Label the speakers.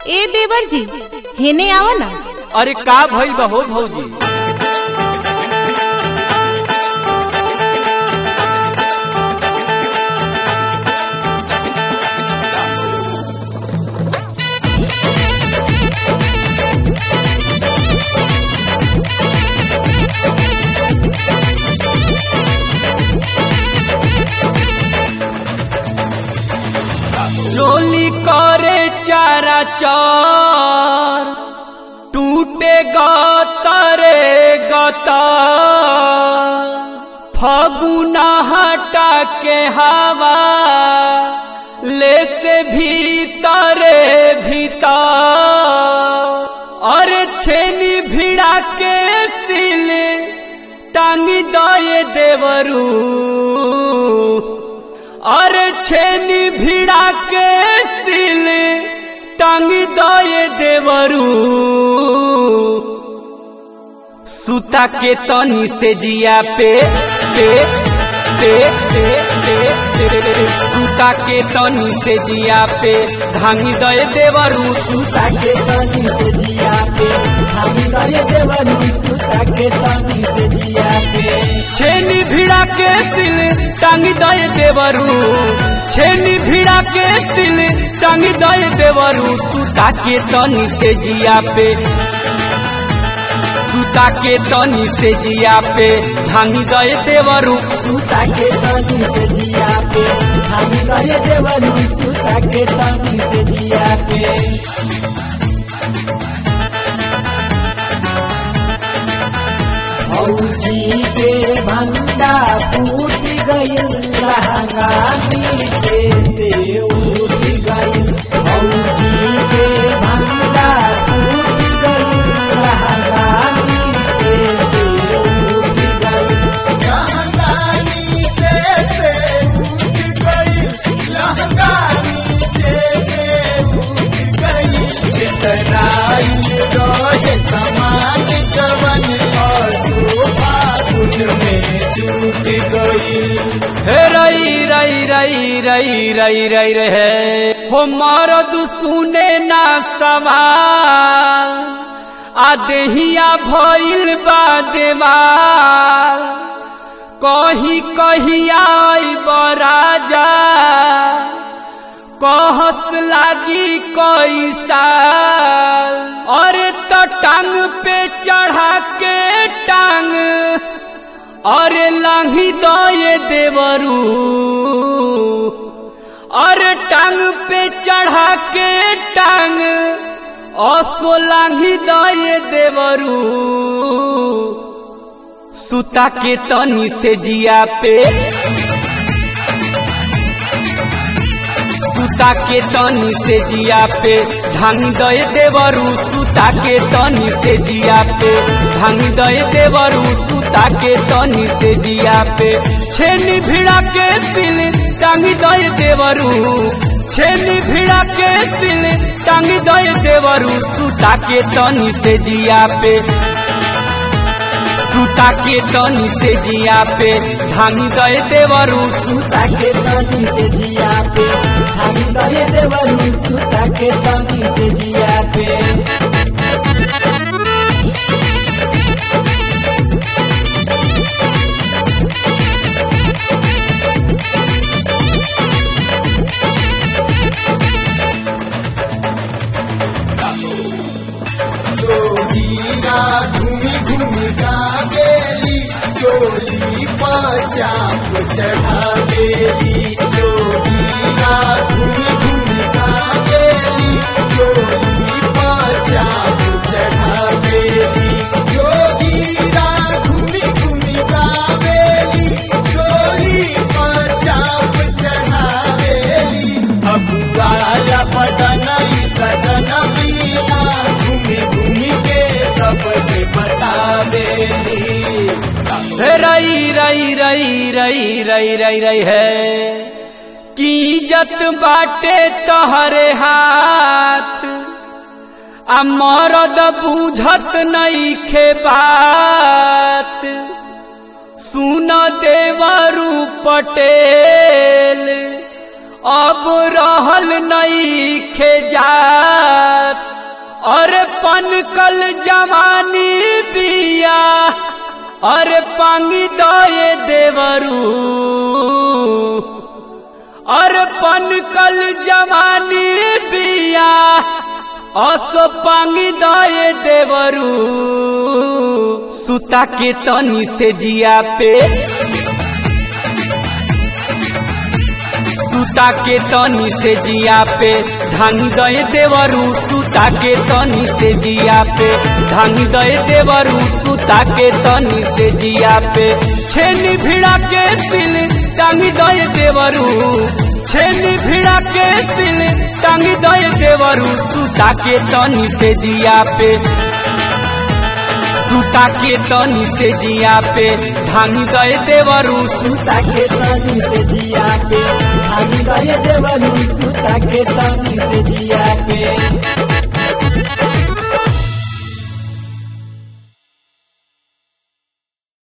Speaker 1: ए देवर जी हेने आवा ना
Speaker 2: अरे का भइल बा हो भौजी चोली करे चारा चार टूटे गतरे गता फगुना हटा के हवा ले से भीतरे भीतर अरे छेनी भिड़ा के सिल टांगी दए देवरू अरे छेनी भिड़ा के सिल टांगी दए देवरू सुता के तनी से जिया पे पे पे पे पे पे सुता के तनी से जिया पे धांगी दए देवरू
Speaker 3: सुता के तनी से जिया पे हम करे देवनी सुता के तनी से जिया पे
Speaker 2: छेनी भिड़ा के सिल टांगी दए देवरू छेनी भिड़ा के सिल टांगी दए देवरू सुता के तनी से जिया पे सुता के तनी से जिया पे धांगी दए देवरू
Speaker 3: सुता के तनी से जिया पे हम करे देवनी सुता के तनी से जिया पे भौजी के भंडा फूट गइल लहंगा नीचे से उठ गइल भौजी के भंडा फूट गइल लहंगा नीचे से उठ गइल
Speaker 2: हे रई रई रई रई रई रई रहे हो मरद सुने ना सवाल आ देहिया भइल बा देवाल कही कहिया बराजा कहस लागी कोई साल अरे तो टांग पे चढ़ा के टांग अरे लांघी दए देवरू अरे टांग पे चढ़ा के टांग असो लांघी दए देवरू सुता के तनी से जिया पे सुता के तनी से जिया पे धांग दए देवरू सुता के तनी से जिया पे धांग दए देवरू सुता के तनी से जिया पे छेनी भिड़ा के सिल टांगी दए देवरू छेनी भिड़ा के सिल टांगी दए देवरू सुता के तनी से जिया पे सुता के तनी से जिया पे धांगी दए देवरू
Speaker 3: सुता के तनी से जिया पे हम करे देवनी सुता के तनी से जिया पे
Speaker 4: जोगीरा घूमी घूमी गावेली चोली पचाप चढ़ा देली जोगीरा घूमी घूमी गावेली चोली पचाप चढ़ा देली जोगीरा घूमी घूमी गावेली चोली पचाप चढ़ा देली अबुआया पटनई सजन बीना घूमी घूमी के सबसे बतावेली
Speaker 2: रई रई रई रई रई रई रई है की इज्जत बाटे तहरे हाथ आ मरद बूझत नहीं खे बात सुन देवरू पटेल अब रहल नहीं खे जात अरे पनकल जवानी बिया अरे पांगी दए देवरू अरे पनकल जवानी बिया असो पांगी दए देवरू सुता के तनी से जिया पे सुता के तनी से जिया पे धान दए देवरू सुता के तनी से जिया पे धान दए देवरू सुता के तनी से जिया पे छेनी भिड़ा के सिल टांगी दए देवरू छेनी भिड़ा के सिल टांगी दए देवरू सुता के तनी से जिया पे सुता के तनी से जिया पे धान दए देवरू
Speaker 3: सुता के तनी से जिया पे धानी गए देवरू सुता के तनी से जिया पे